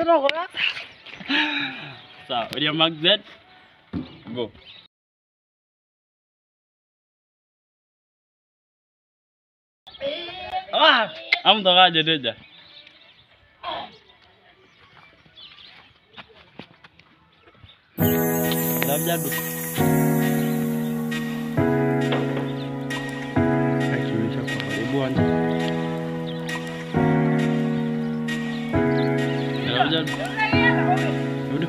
kidogo. Sawa, ulia mark that. Go. Ah, amtokaje Deja? Labda du. Akionyesha kwa karibu anja. Labda du. Dudu.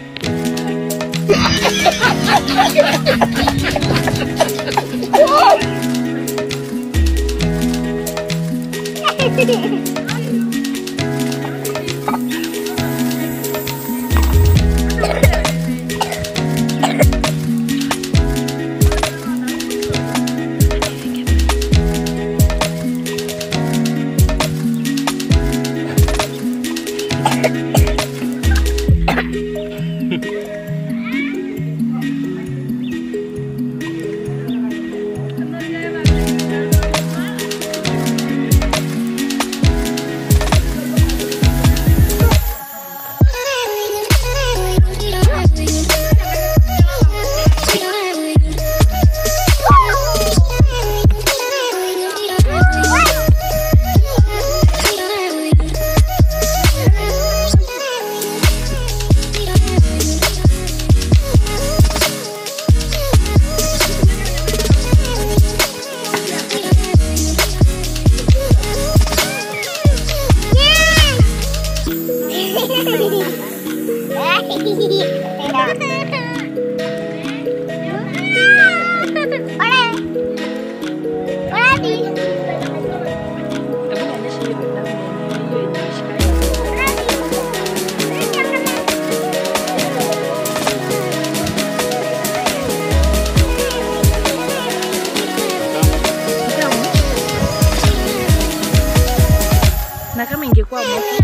na kama ingekuwa moto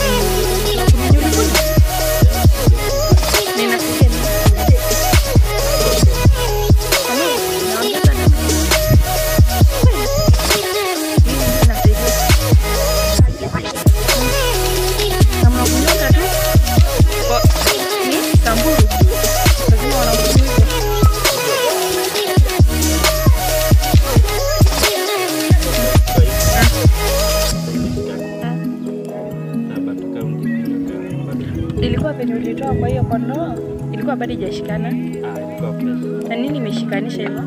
ninasikia nini? Kama naongeza damu. Mimi nasaidia. Kama kunyonga tu kwa- ni samburu lazima wanakunywa hivyo. ilikuwa penye ulitoa kwa hiyo kondoo ilikuwa bado ijashikana na nini imeshikanisha hivyo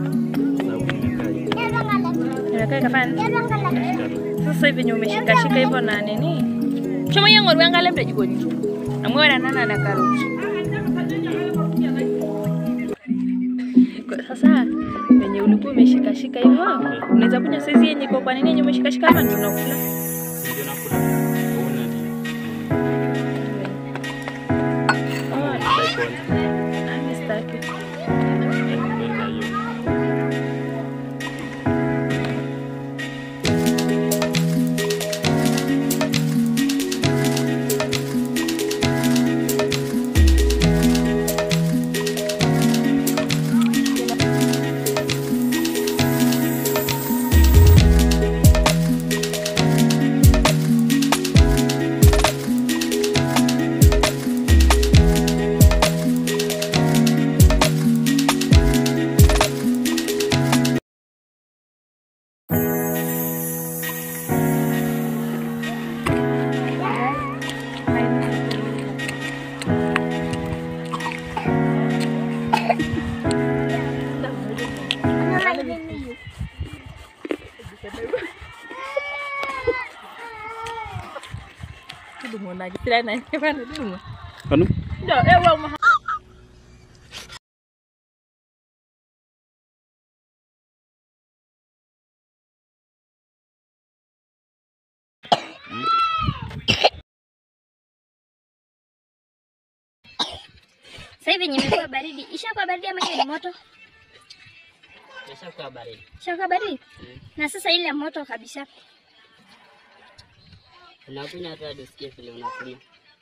imekaa ikafanya sasa hivi venye umeshikashika hivyo na nini choma hiyo ng'oru yanga labda jikoni amwora nana na karoti Kwa- sasa venye ulikuwa umeshikashika hivyo unaweza kunywa saizi yenye iko kwa nini yenye umeshikashika hapa ndio unakula Oh, ah, mimi sitaki. Tudungo lagi. Sila na. Kaya tudungo. Ano? Ndio, ewa uma. Sasa hivi yenye imekuwa baridi, ishakuwa baridi ama hiyo ni moto? Ishakuwa baridi. Ishakuwa baridi? Na sasa ile moto kabisa. Unakunywa hata hadi usikie vile unakunywa.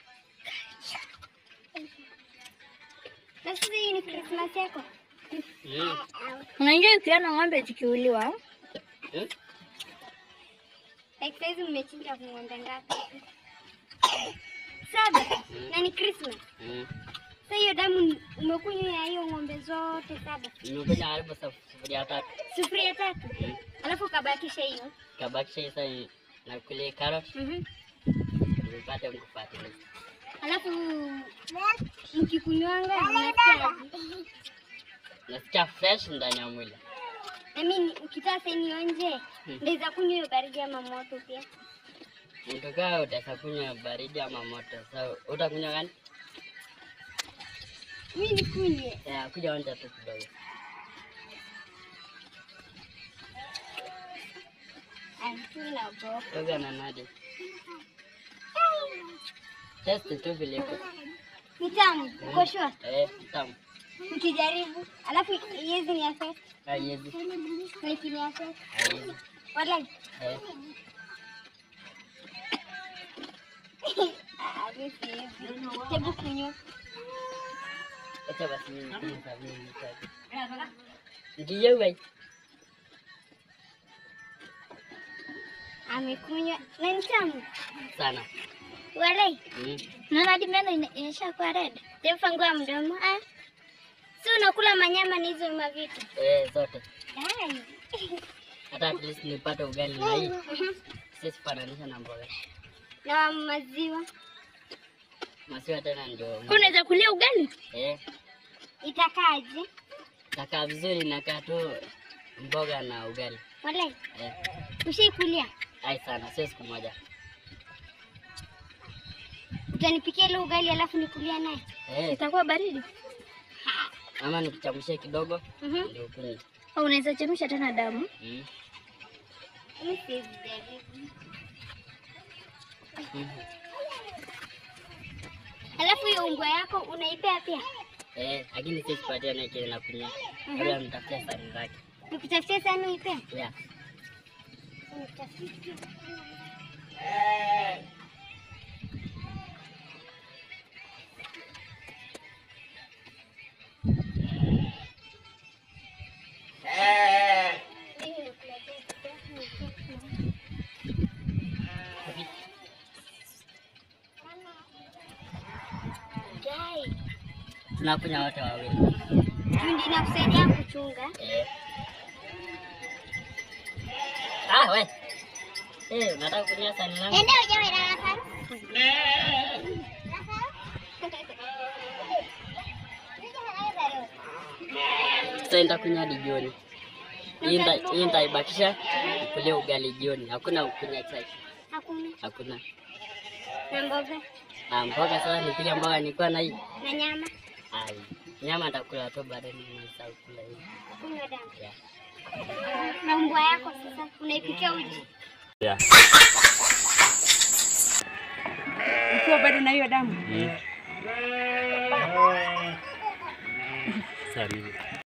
Na sasa hii ni Christmas yako. Mm. Unajua ukiona ng'ombe zikiuliwa, Eh? like saizi mmechinja ng'ombe ngapi? Sasa saba na ni Christmas. Mm. Sasa hiyo damu umekunywa ya hiyo ng'ombe zote saba, Nimekuja karibu sufuria tatu. sufuria tatu, Mm. alafu ukabakisha hiyo. Kabakisha sasa ni- na kule carrot Mhm. nipate mkufuatilia. Alafu mkikunywanga mnasikia Nasikia fresh ndani ya mwili. na mimi ukitaka sasa nionje, Hmm. ndaweza kunywa hiyo baridi ama moto pia. Mtokaa utaweza kunywa baridi ama moto. Sasa utakunywa gani? Mimi nikunywe. Ya, kuja onja tu kidogo. Ai, mimi naogopa. Toga na nadi. Test tu vile iko. Ni tamu, uko sure? Eh, tamu. Nikijaribu, alafu hizi ni affect, Haiwezi. na hiki ni affect. Haiwezi. Wallahi. Eh. Ah, mimi siwezi. Hebu kunywa. Acha basi mimi nikunywe sabuni nitaki. Ndiyo wewe. Amekunywa na ni tamu. Sana. Wallahi. Mm. Naona hadi meno ina- inashakuwa red. Hebu fungua mdomo. Ah. Si unakula manyama na hizo mavitu. Eh, zote. Ai. Hata at least nipate ugali na hii. Mhm. Sisi fananisha na mboga. Na maziwa. Maziwa tena ndio. Unaweza kulia ugali? Eh, Itakaje? takaa vizuri nakaa tu mboga na ugali. Wallahi. Eh, Ushaikulia? ai sana, sio siku moja. Utanipikia ile ugali alafu nikulia naye. Eh, Itakuwa baridi. ama nikuchamshie kidogo Mhm. ndio ukunywe. Au unaweza chemsha tena damu? Mm. Mimi siwezi jaribu. Mhm. Alafu hiyo ungwa yako unaipea pia? Eh, lakini sisi patia na kile nakunywa. Labda nitafutia sani zake. Nikutafutia sana uipea? Yeah. Nitafutie. Guy, Tunakunywa wote wawili. Jundi inakusaidia kuchunga. Eh. Ah, we. Eh, unataka kunywa sani langu? Enda ujawe na nafaru. Sasa nitakunywa hadi jioni. Hii nita- hii nitaibakisha nikulie ugali jioni. Hakuna kunywa chai. Hakuna. Hakuna. Na mboga Ah, mboga sasa nipige mboga nilikuwa na hii. na nyama. Ai, nyama nitakula tu baadaye nimesahau kula hii. Kunywa damu. Yeah. Na mbwa yako sasa unaipikia uji. Ukiwa bado na hiyo damu. Sasa